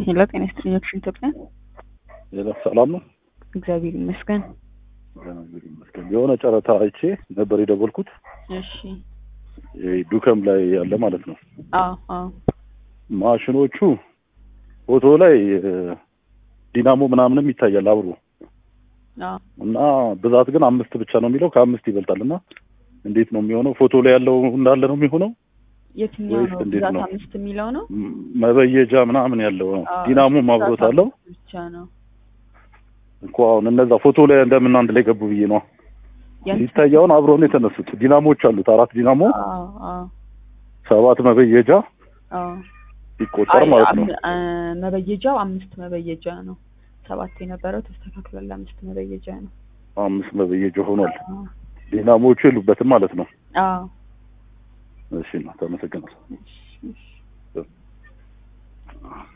ሄሎ ጤና ይስጥልኝ አክሽን ኢትዮጵያ ሌላ ሰላም ነው። እግዚአብሔር ይመስገን እግዚአብሔር ይመስገን። የሆነ ጨረታ አይቼ ነበር የደወልኩት እሺ ይሄ ዱከም ላይ ያለ ማለት ነው። አዎ አዎ ማሽኖቹ ፎቶ ላይ እ፣ ዲናሞ ምናምንም ይታያል አብሮ አዎ እና ብዛት ግን አምስት ብቻ ነው የሚለው ከአምስት ይበልጣል እና እንዴት ነው የሚሆነው? ፎቶ ላይ ያለው እንዳለ ነው የሚሆነው? የትኛው ወይስ ነው እንዴት ብዛት ነው? አምስት የሚለው ነው ም- መበየጃ ምናምን ያለው ነው። አዎ፣ ዲናሞም ብዛት አብሮት አለው አምስት ብቻ ነው እኮ አሁን እነዛ ፎቶ ላይ እንደምን አንድ ላይ ገቡ ብዬ ነው የእንትን- ሲታይ አሁን አብረው ነው የተነሱት። ዲናሞች አሉት አራት ዲናሞ አዎ አዎ ሰባት መበየጃ አዎ ይቆጠር አይ፣ ማለት ነው። አም- አ፣ መበየጃው አምስት መበየጃ ነው ሰባት የነበረው ተስተካክሏል አምስት መበየጃ ነው አምስት መበየጃ ሆኗል። አዎ ዲናሞቹ የሉበትም ማለት ነው። አዎ እሺ ነው ተመሰግናለሁ። እሺ እሺ